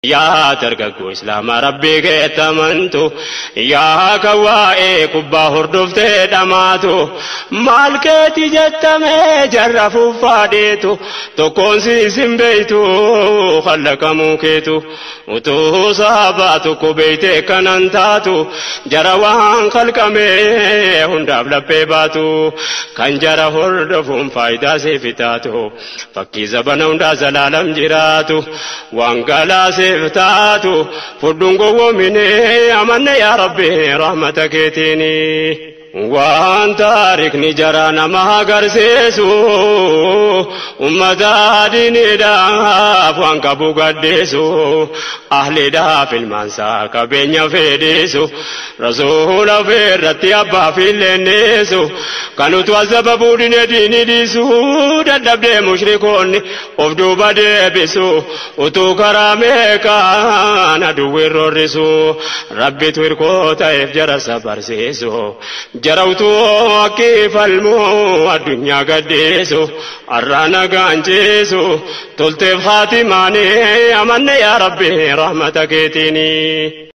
Yaa dargaggoo islaamaa rabbii keetti amantu yaa kan waa'ee kubbaa hordoftee dhamaatu maal keeti jettamee jarra fuuffaadeetu tokkoon siis hin beeytu kallaqamuu keetu utuu saabaa tokko beeytee kanan taatu jara waan kalqamee hundaaf laphee baatu kan jara hordofuun faayidaa seefi taatu fakkii zabana hundaa zalaalam jiraatu waan galaasee taatu fudhuun gowwoomine amanne yaa rabbi rahmata keetiini. Waan taarikni jara nama agarsiisu ummata diiniidhaaf waan qabu gaddeessu ahliidhaaf ilmaansaa qabeenya fedhisu rasuula irratti abbaa fi leenneessu kan utu asbabuu dine diinii dhiisu dadhabdee mushrikoonni of duuba deebisu utuu karaa meeqaan aduwwiin roorrisu rabbitu hirkoo ta'eef jara sabarsiisu. jarawtuu akkii falmuu addunyaa gaddeessu har'a nagaan ceesu tolteef haatimaanii amanne yaa rabbi rahmata keetiini.